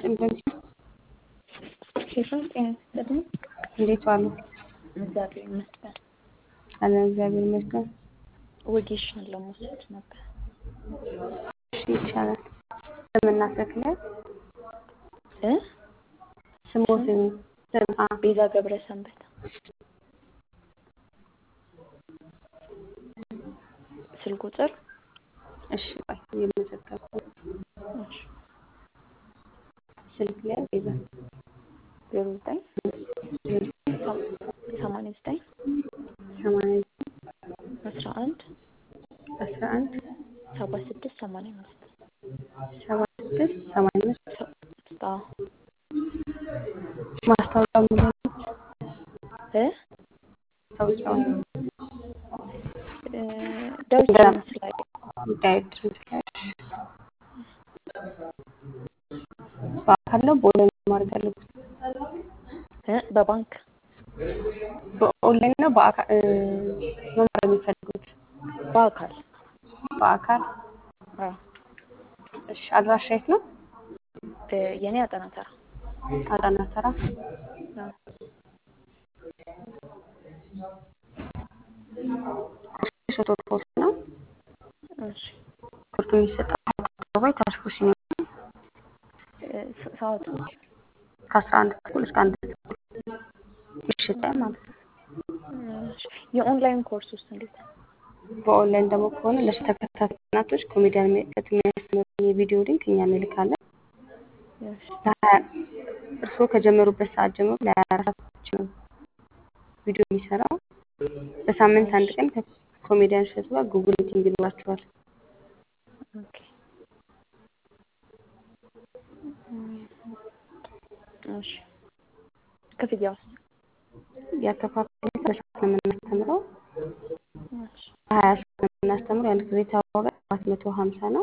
ስጥልኝ በንቺ ሄሎ ጤና ይስጥልኝ። እንዴት ዋሉ? እግዚአብሔር ይመስገን። አለን እግዚአብሔር ይመስገን። ወጌሻን ለመውሰድ ነበር። እሺ ይቻላል። ስምና ስክለት እ ስሞትን ስም አ ቤዛ ገብረ ሰንበት ስልክ ቁጥር እሺ ቆይ እየመዘገብኩ ነው። ስልክ ላይ ቤዛ ዜሮ ዘጠኝ ሰማንያ ዘጠኝ ሰማንያ አስራ አንድ አስራ አንድ ሰባ ስድስት ሰማንያ አምስት ሰባ ስድስት ሰማንያ አምስት አዎ ማስታወቂያው የሚለው እ ማስታወቂያው እ ዳዊት ገና ድምፅ ላይ ዳዊት ድምፅ ላይ በአካል ነው በኦንላይን ነው ማድረግ ያለብን? እ በባንክ በኦንላይን ነው በአካል እ መማር የሚፈልጉት በአካል በአካል አዎ እሺ አድራሻ የት ነው? እ የኔ አጠና ተራ አጣና ተራ አዎ ሾቶ ኮርስ ነው። እሺ ኮርሱ የሚሰጠው አደባባይ ታሽፎ ሲኒማ እ ሰ- ሰዓቱ ከአስራ አንድ ተኩል እስከ አንድ ተኩል ምሽት ላይ ማለት ነው። እሺ የኦንላይን ኮርስ ውስጥ እንዴት ነው? በኦንላይን ደግሞ ከሆነ ለተከታታይ ቀናቶች ኮሜዲያን እሸቱ የሚያስተምረውን የቪዲዮ ሊንክ እኛ እንልካለን። እሺ ለሀያ- እርስዎ ከጀመሩበት ሰዓት ጀምሮ ለሀያ አራት ሰዓቶች ነው ቪዲዮ የሚሰራው። በሳምንት አንድ ቀን ከኮሜዲያን እሸቱ ጋር ጉግል ሚቲንግ ይኖራችኋል። ኦኬ እሺ ክፍያውስ? ያከፋፈል ሁኔታ በሰዓት ነው የምናስተምረው። እሺ ሀያ ሰዓት ነው የምናስተምረው። የአንድ ክሬዲት ዋጋ ሰባት መቶ ሀምሳ ነው።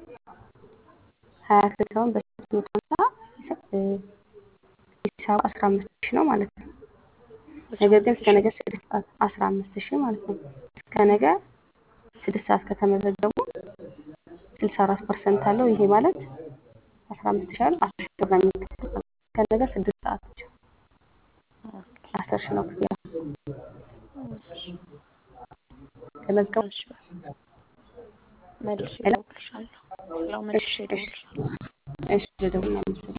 ሀያ ክሬዲታውን በሰባት መቶ ሀምሳ እ ሂሳቡ አስራ አምስት ሺህ ነው ማለት ነው። ነገር ግን እስከ ነገ ስድስት ሰዓት አስራ አምስት ሺህ ማለት ነው። እስከ ነገ ስድስት ሰዓት ከተመዘገቡ ስልሳ አራት ፐርሰንት አለው። ይሄ ማለት አስራ አምስት ሺህ አለ አስር ሺህ ብር ነው የሚከፍሉት። እስከ ነገ ስድስት ሰዓት ብቻ ኦኬ አስር ሺህ ነው ክፍያ። እሺ ተመዝገቡ። እሺ መልሼ ሄሎ እደውልልሻለሁ። ያው መልሼ እደውልልሻለሁ። እሺ ደውል።